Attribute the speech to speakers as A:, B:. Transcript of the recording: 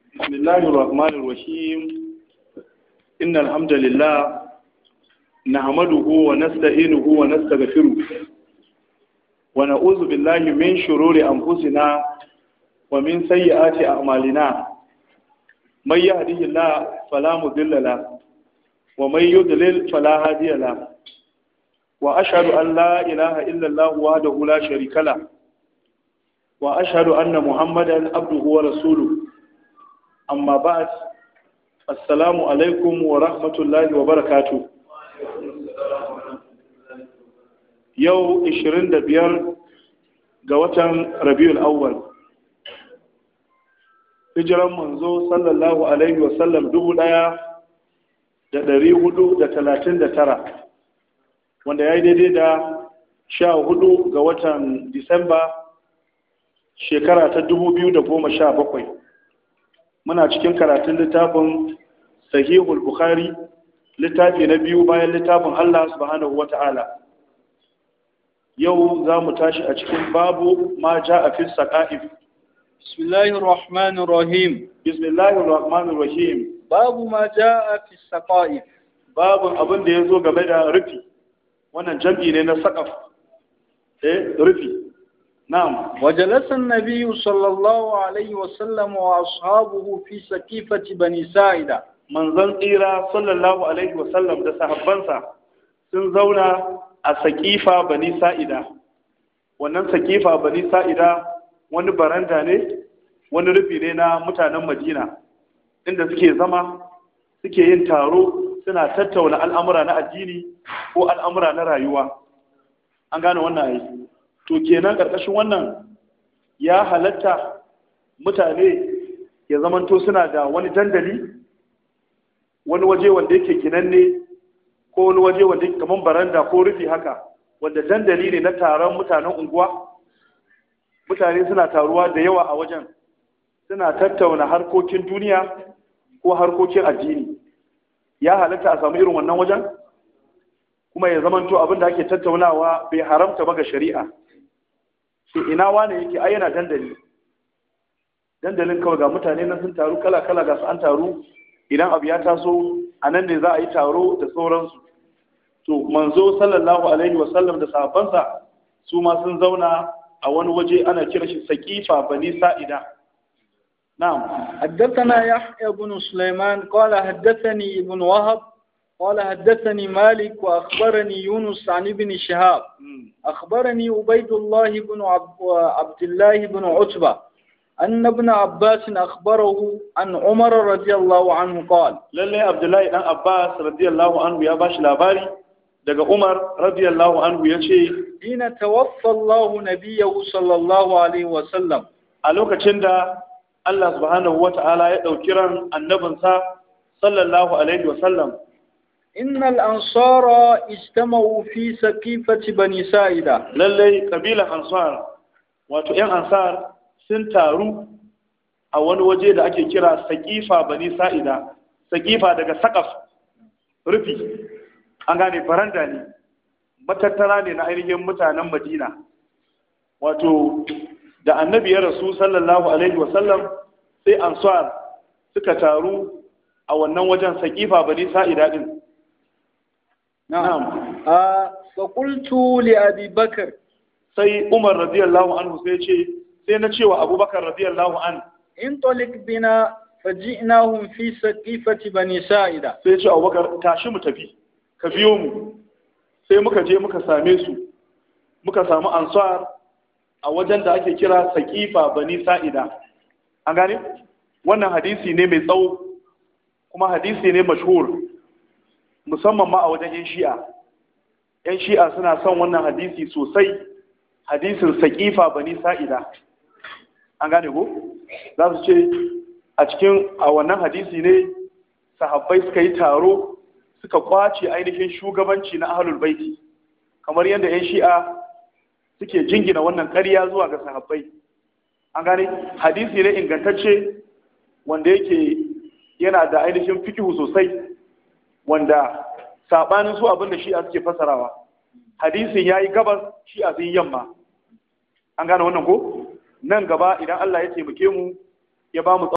A: بسم الله الرحمن الرحيم إن الحمد لله نحمده ونستعينه ونستغفره ونعوذ بالله من شرور أنفسنا ومن سيئات أعمالنا من يهده الله فلا مضل له ومن يضلل فلا هادي له وأشهد أن لا إله إلا الله وحده لا شريك له وأشهد أن محمدا عبده ورسوله amma ba assalamu alaikum wa rahmatullahi wa barakatu yau 25 ga watan rabiul awwal hijiran manzo sallallahu alaihi wasallam dubu daya da dari hudu da talatin da tara wanda ya yi daidai da sha hudu ga watan disamba shekara ta dubu biyu da goma sha bakwai muna cikin karatun littafin sahihul bukhari littafi na biyu bayan littafin Allah subhanahu wata'ala yau za mu tashi a cikin babu ma ja a fi saƙa'if
B: bismillahir rahmanir rahim
A: bismillahir rahmanir rahim
B: babu ma ja a fi saƙa'if
A: babun abin da ya zo game da rufi wannan jam'i ne na saƙaf eh rufi نعم
B: وجلس النبي صلى الله عليه وسلم وأصحابه في سقيفة بني ساعدة
A: من ظن إيرا صلى الله عليه وسلم ده صحبانسا sun zauna a sakifa bani sa'ida wannan sakifa bani sa'ida wani baranda ne wani rufi ne na mutanen madina inda suke zama suke yin taro suna tattauna al'amura na addini ko al'amura na rayuwa an gane wannan aiki to kenan ƙarƙashin wannan ya halatta mutane ya zamanto suna da wani dandali wani waje wanda yake ginanne ko wani waje wanda yake kamar baranda ko rufi haka wanda dandali ne na taron mutanen unguwa mutane suna taruwa da yawa a wajen suna tattauna harkokin duniya ko harkokin addini ya halatta a samu irin wannan wajen kuma ya zamanto abin da ake tattaunawa bai haramta ba ga shari'a sai ina wane yake ai yana dandali dandalin kawai ga mutane nan sun taru kala kala ga su an taru idan abu ya taso a nan ne za a yi taro da sauransu to manzo sallallahu alaihi wa sallam da sahabbansa su ma sun zauna a wani waje ana kira shi saqifa bani sa'ida na'am
B: حدثنا يحيى بن سليمان قال حدثني ابن وهب قال حدثني مالك وأخبرني يونس عن ابن شهاب أخبرني عبيد الله بن عبد الله بن عتبة أن ابن عباس أخبره عن عمر رضي الله عنه قال
A: لله عبد الله بن عباس رضي الله عنه يا باش لاباري daga Umar radiyallahu anhu yace
B: ina tawaffa Allah nabiyahu sallallahu alaihi wa sallam
A: a lokacin da Allah subhanahu wata'ala ya dauki ran annabinsa sallallahu alaihi wa sallam
B: إن الأنصار اجتمعوا في سقيفة بني سائدة
A: lallai kabilan ansar wato yan ansar sun taru a wani waje da ake kira saqifa bani sa'ida saqifa daga saqaf rufi an gane baranda ne matattara ne na ainihin mutanen madina wato da annabi ya rasu sallallahu alaihi wasallam sai ansar suka taru a wannan wajen saqifa bani sa'ida din
B: نعم آه فقلت لأبي بكر
A: sai Umar radiyallahu anhu sai ce sai na cewa Abubakar radiyallahu an
B: انطلق بنا فجئناهم في سقيفة بني سائدة
A: sai ce Abubakar tashi mu tafi ka biyo mu sai muka je muka same su muka samu ansar a wajen da ake kira saqifa bani sa'ida an gane wannan hadisi ne mai tsawo kuma hadisi ne mashhur musamman ma a wajen yan shi'a yan shi'a suna son wannan hadisi sosai hadisin saƙifa bani sa'ida an gane ko za su ce a cikin a wannan hadisi ne sahabbai suka yi taro suka kwace ainihin shugabanci na ahlul baiti kamar yadda yan shi'a suke jingina wannan ƙarya zuwa ga sahabbai an gane hadisi ne ingantacce wanda yake yana da ainihin fikihu sosai wanda sabanin su abinda shi'a suke fasarawa hadisin yayi gabas shi'a sun yamma an gane wannan ko nan gaba idan Allah ya taimake mu ya ba mu